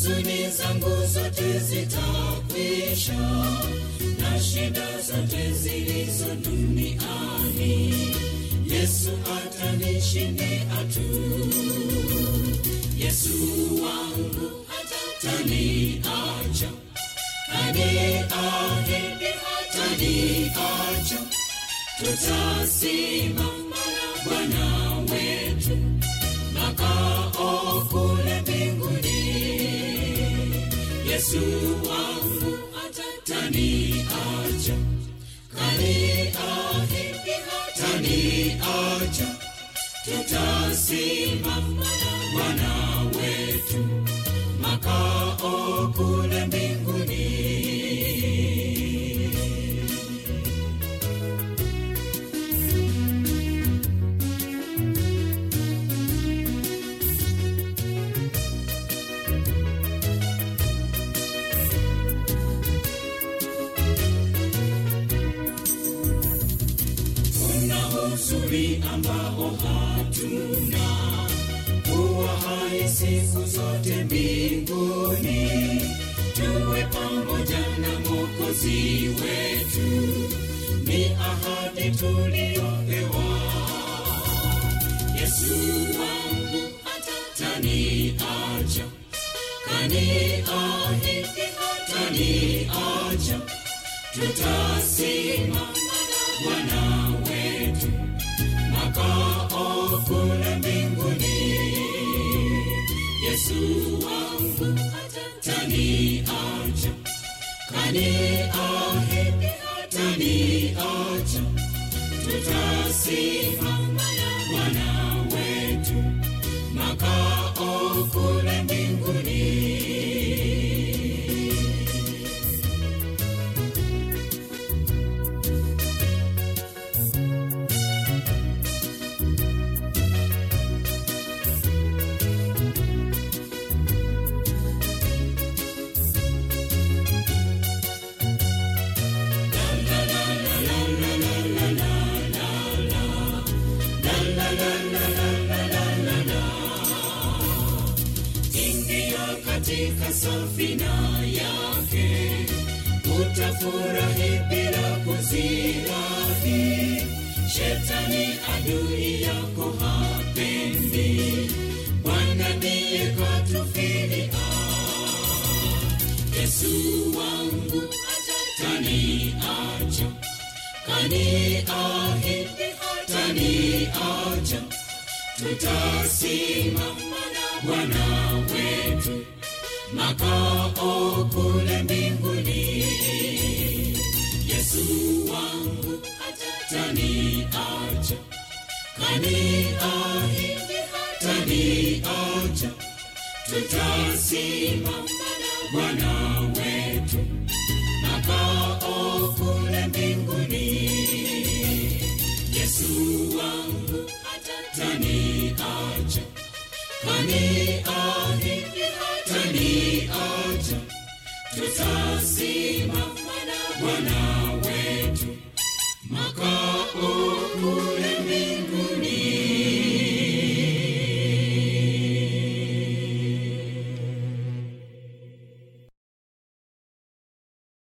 huzuni zangu zote zitakwisha na shida zote zilizo duniani yesu atanishindia tu yesu wangu hataniacha kaniahidi hataniacha tutasimama na bwana wetu makao kule mbinguni yesu wangu hataniacha kaniahidi hataniacha tutasimama na bwana wetu makao kule mbinguni kuna uzuri ambao hatuna kuwa hai siku zote mbinguni tuwe pamoja na mokozi wetu ni ahadi tuliyopewa yesu wangu hataniacha kaniahidi hataniacha tutasimama na bwana wetu makao kule mbinguni yesu wangu hataniacha kaniahidi hataniacha tutasimama na bwana wetu makao kule mbinguni ingia katika safina yake utafurahi bila kuzirahi shetani adui yako hapendi bwana ndiye katufilia yesu wangu hataniacha kaniahidi hataniacha tutasimama na bwana wetu makao kule mbinguni yesu wangu hataniacha kaniahidi hataniacha tutasimama na bwana wetu makao kule mbinguni yesu wangu hataniacha kaniahidi hataniacha tutasimama na bwana